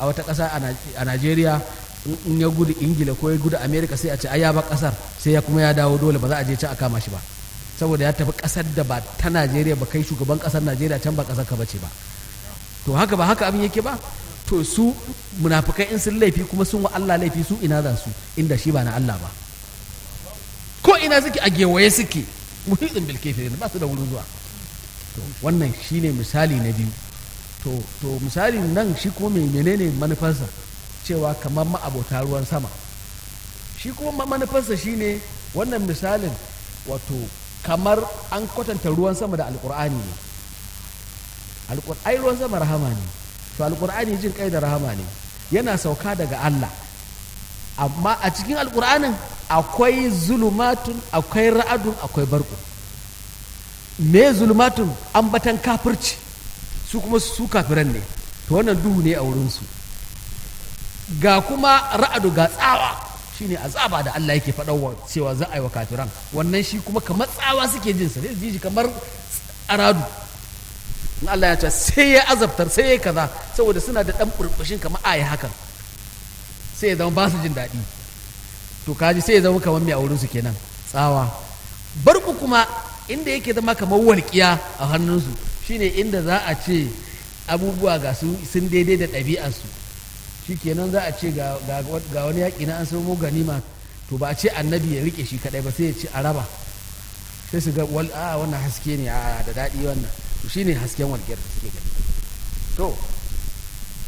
a wata ƙasa a najeriya in ya gudu ingila ko ya gudu america sai a ce ai ya ba ƙasar sai ya kuma ya dawo dole ba za a je can a kama shi ba saboda ya tafi ƙasar da ba ta najeriya ba kai shugaban ƙasar najeriya can ba ƙasar ka bace ba to haka ba haka abin yake ba to su munafukai in sun laifi kuma sun wa Allah laifi su ina za su inda shi ba na Allah ba ko ina suke a gewaye suke muhitin bil kafirin ba su da wurin zuwa to wannan shine misali na biyu to to misali nan shi kuma mai menene manufarsa cewa kamar ma'abota ruwan sama shi kuma manufarsa shine wannan misalin wato kamar an kwatanta ruwan sama da alkur'ani ne ai ruwan sama rahama ne to alkur'ani jin kai da rahama ne yana sauka daga Allah amma a cikin alkur'anin akwai zulumatun akwai ra'adun akwai barku me zulumatun ambatan kafirci su kuma su kafiran ne to wannan duhu ne a wurinsu ga kuma ra'adu ga tsawa shine azaba da Allah yake faɗawa cewa za a yi wa kafiran wannan shi kuma kamar tsawa suke jin sa zai ji kamar aradu in Allah ya ce sai ya azabtar sai ya kaza saboda suna da dan burbushin kamar ayi hakan sai ya zama ba su jin daɗi to kaji sai ya zama kamar mai a wurin su kenan tsawa barku kuma inda yake zama kamar walƙiya a hannunsu shine inda za a ce abubuwa ga su sun daidai da ɗabi'arsu shi kenan za a ce ga wani yaƙi na an samo ganima to ba a ce annabi ya rike shi kaɗai ba sai ya ce a raba sai su ga a wannan haske ne a da daɗi wannan to shine hasken walƙiyar da suke gani to